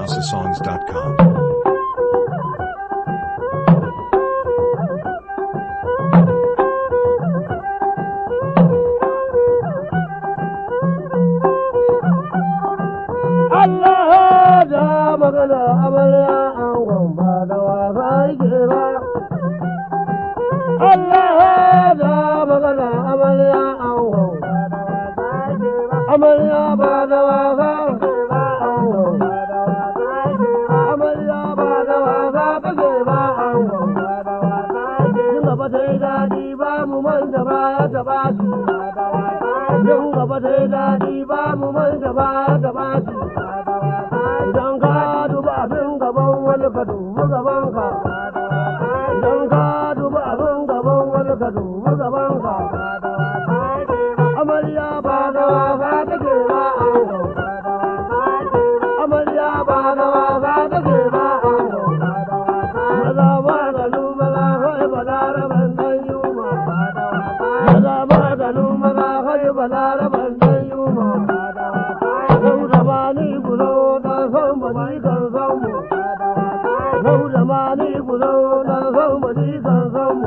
houseofsongs.com. Allah da magana amarya an gwamba da wasa yake ba. Allah da magana amarya an gwamba da wasa yake ba. Amarya ba da wasa yake ba an gwamba da wasa yake ba. Amarya ba da wasa take ba an gwamba da wasa yake ba. Yin gaba ta yi daɗi ba mu manta baya ta ba su. Yin gaba ta yi daɗi ba mu manta baya ta ba su. Idan ka duba abin gaban wani ka dubi gaban ka. Idan ka duba abin gaban wani ka dubi gaban ka. Amarya ba da wasa take ba ango. Amarya ba da wasa take ba ango. Maza ba da lumala kai ba da raban dan yuma. Maza ba da lumala kai ba da raban dan yuma. Yau da ba ni guzo na san ba ni kan san mu. Yau da ma ni guzo na san ba ni kan san mu.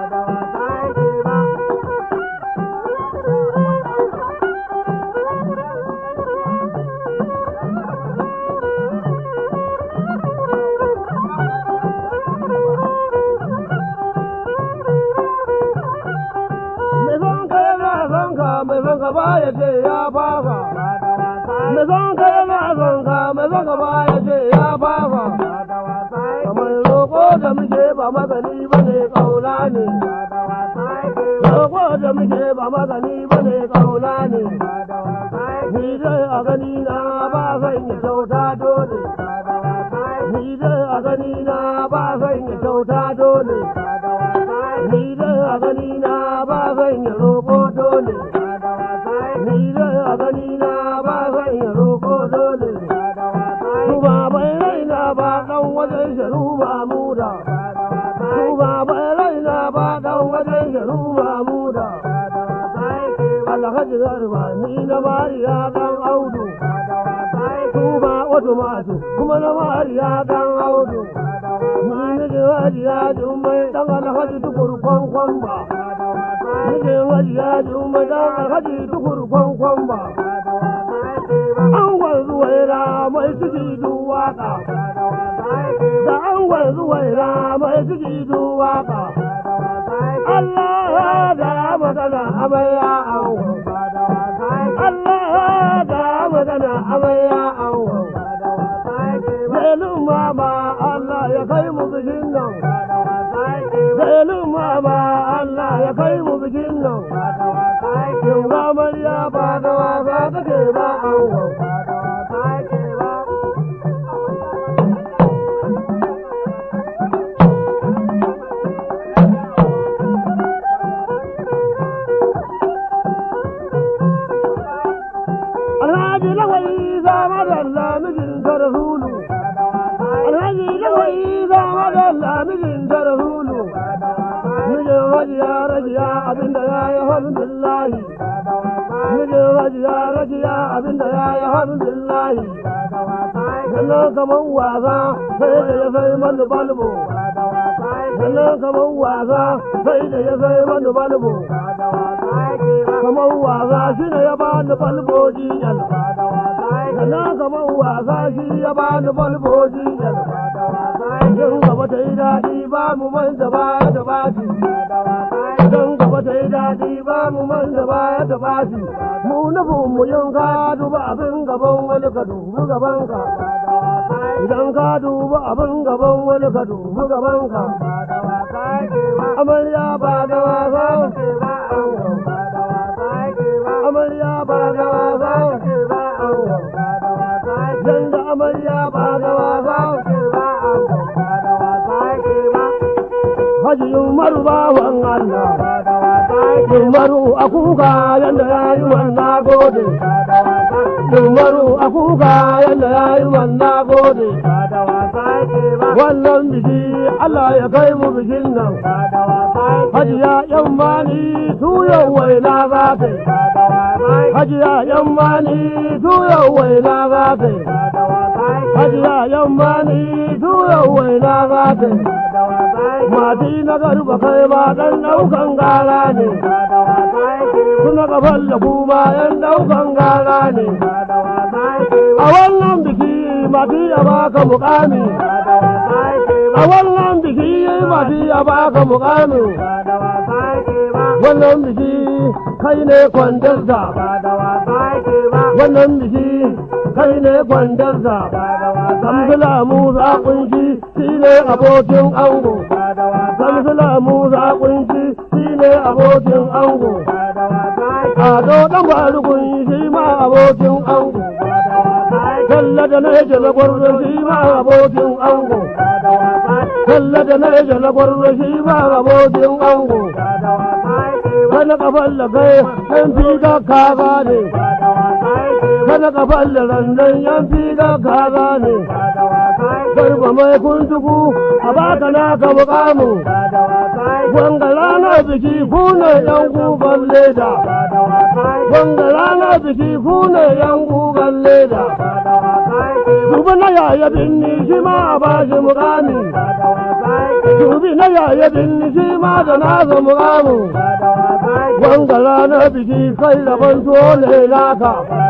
Mai son ka yana son ka, mai son ka ba ya ce ya fasa. Mai son ka yana son ka, mai son ka ba ya ce ya fasa. Kamar roƙo da muke ba magani ba ne ƙauna ne. Roƙo da muke ba magani ba ne ƙauna ne. Ni dai a gani na ba zan yi kyauta dole. Ni dai a gani na ba zan yi kyauta dole. Ni dai a gani na ba zan yi roƙo dole. Ni dai a gani na ba zan yi roƙo dole. Tuba bai raina ba ɗan wajen sharu mamuda. Tuba bai raina ba ɗan wajen sharu mamuda. Alhaji Garba ni na mariya ɗan audu. Tuba wato masu kuma na mariya ɗan audu. Ni nake hajiya jummai ɗan alhaji tukur kwankwan ba. Nake hajiya jummai ɗan alhaji tukur kwankwan ba. An wanzu waira mai ciki duwaka. Da an wanzu waira mai ciki duwaka. Allah da magana amarya an Allah da magana amarya an Zelin mama Allah ya kai mu bikin nan. Zelin mama Allah ya kai mu bikin nan. Yin amarya ba da wasa take ba an Alhaji lawai zama da lamijin ta rasulu. Alhaji lawai zama da lamijin ta rasulu. Mijin hajiya rajiya abinda ya yi hamdulillahi. Mijin hajiya rajiya abinda ya yi hamdulillahi. Sannan kamar wasa sai da ya sai mani balbo. Sannan kamar wasa sai da ya sai mani balbo. Kamar wasa shi ne ya bani balboji yan. Sannan kamar wasa shi ya bani balboji yan. Yin gaba ta yi daɗi ba mu manta baya da baki. Idan gaba ta yi daɗi ba mu manta baya da baki. Mu nufin mu yin ka duba abin gaban wani ka dubi gaban ka. Idan ka duba abin gaban wani ka dubi gaban ka. Amarya ba da wasa. Amarya ba da wasa. Yanda amarya ba da wasa. Haji Umaru bawan Allah. Umaru a kuka yanda ya yi wannan gode. Umaru a kuka yanda ya yi wannan gode. Wannan biki Allah ya kai mu bikin nan. Hajiya yan mani su yau waina za ta yi. hajiya yan mani tuyau waina za ta yi hajiya yan mani tuyau waina za ta yi mati na garba kai ba dan daukan gara ne suna gaban da kuma yan daukan gara ne a wannan biki mati ya baka mukami a wannan biki mati ya baka mukami wannan biki kai ne kwandarsa wannan biki kai ne kwandarsa samsula musa kunshi shi ne abokin ango samsula musa kunshi shi ne abokin ango ado dan barugun shi ma abokin ango Talla da na yake na gwarzo shi ma abokin ango. Talla da na yake na gwarzo shi ma abokin ango. Kana kafan da kai yan fi ga kaza ne. Kana kafan da randan yan fi ga kaza ne. Garba mai kuntuku a baka naka mukamu. Wanga rana biki kuna yan gugan leda. Wanga rana biki kuna yan gugan leda. Dubi na yaya binni shi ma a bashi mukami. Dubi na yaya binni shi ma da nasa mukamu. Wanga ranar biki kai rabon tuwo ne naka.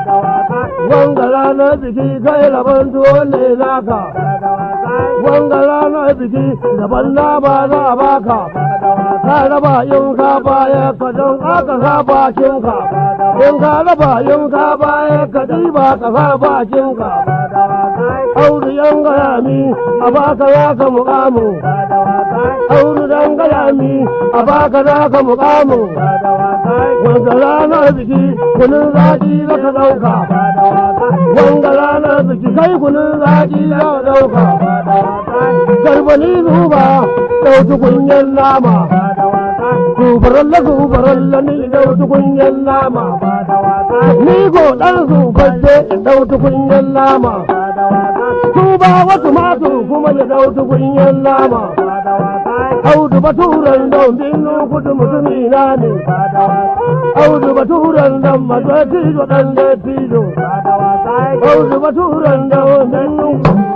Wanga ranar biki kai rabon tuwo ne naka. Wanga ranar biki daban na ba za a baka. Ka raba in ka baya ka don aka sa bakinka. In ka raba in ka baya ka ɗiba ka sa bakinka. Audu yan gaya mi a baka za ka mukamu. Audu dan gaya mi a baka za ka mukamu. Wanda ranar biki kunun zaƙi za ka ɗauka. Wanda ranar biki kai kunun zaƙi za ka ɗauka. Garbani zuba ɗauki kunyan nama. Zubaralla zubaralla ni ɗauki kunyan nama. Ni ko ɗan zubacce ɗauki kunyan nama. Tuba wasu matu kuma ya ɗauki kunyan nama. Audu baturan don binu kudu mutumi na ne. Audu baturan don mazuwa tijo ɗan da tijo. Audu baturan don binu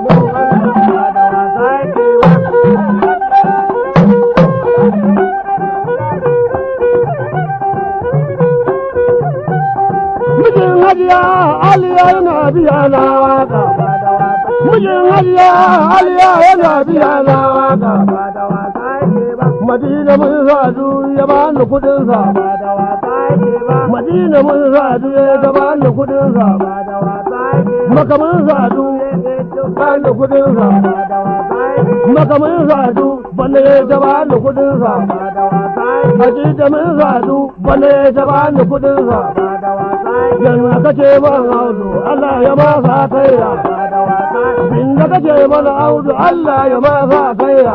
Mijin hajiya Aliya yana biya na waka. Mijin hajiya Aliya yana biya na waka. Madina mun sadu ya bani kudinsa. Madina mun sadu ya bani kudinsa. Maka mun sadu bani kudinsa. Maka mun sadu bane ya bani kudinsa. Madina mun sadu bane ya bani kudinsa. Yanzu kace man audu Allah ya ma sa kaira. Inda kace mana audu Allah ya ma sa kaira.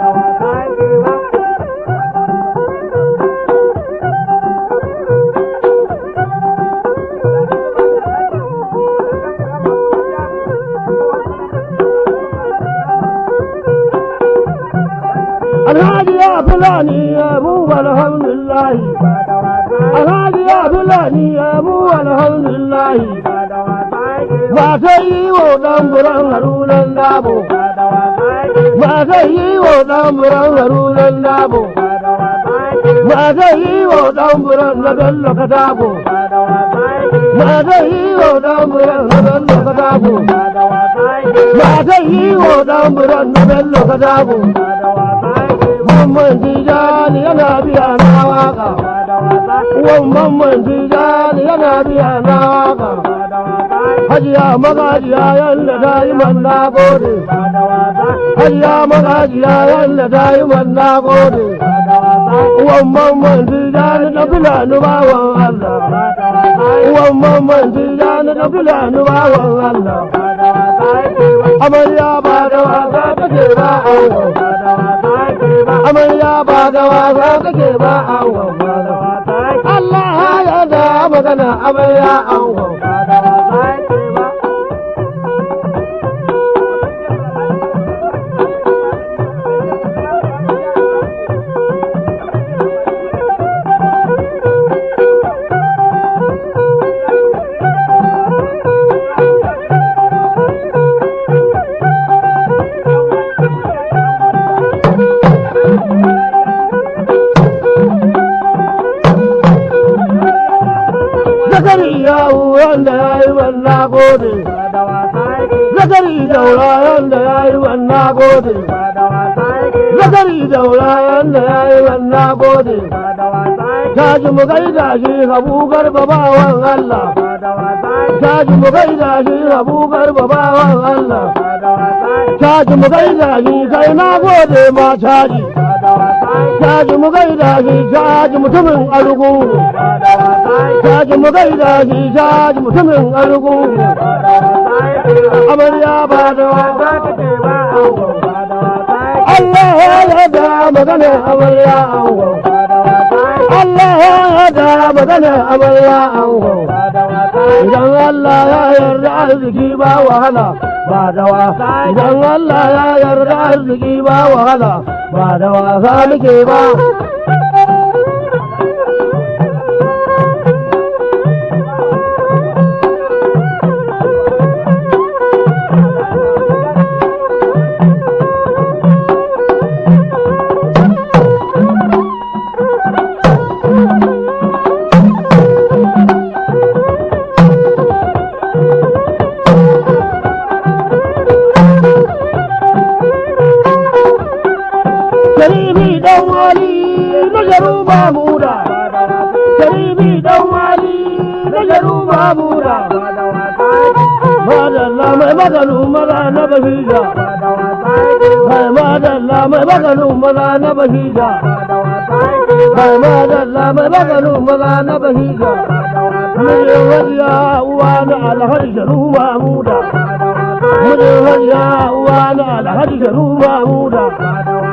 Alhaji ya fulani ya mu alhamdulillahi. Alhaji ya fulani ya mu alhamdulillahi. Ba ta yi wa ɗan buran harunan dabo. Ba ta yi wa ɗan buran harunan dabo. Ba ta yi wa ɗan buran na bello katabo. Ba ta yi wa ɗan buran na bello katabo. Ba ta yi wa ɗan buran na bello katabo. Mamman Tijani yana biya na waka. Mamman Tijani yana biya na waka. Hajiya magajiya yalla ta yi manna gode. Hajiya magajiya yalla ta yi manna gode. Mamman Tijani na filani bawan Allah. Mamman Tijani na filani bawan Allah. Amarya ba da wasa take ba awo. amarya ba da wasa kake ba angon Allah ya da magana amarya angon zakari yawo wanda ya yi wanna gode zakari daura wanda ya yi wanna gode zakari daura wanda ya yi wanna gode taji mu gaida shi habu garba bawan Allah taji mu gaida shi habu garba bawan Allah caji mu gaida shi kai na gode ma caji caji mu gaida shi caji mutumin arugu caji mu gaida shi caji mutumin arugu amarya ba da wasa take ba Allah ya yarda magana amarya ango Allah ya yarda magana amarya ango idan Allah ya yarda arziki ba wahala ba da wasa idan Allah ya yarda arziki ba wahala ba da wasa muke ba Karibi dan wali na jaru mamuda Karibi dan wali na jaru mamuda Madalla mai magalu maza na bahija Mai madalla mai magalu maza na bahija Mai madalla mai magalu maza na bahija Mijin hajiya uwa na alhaji jaru mamuda Mijin hajiya uwa na alhaji jaru mamuda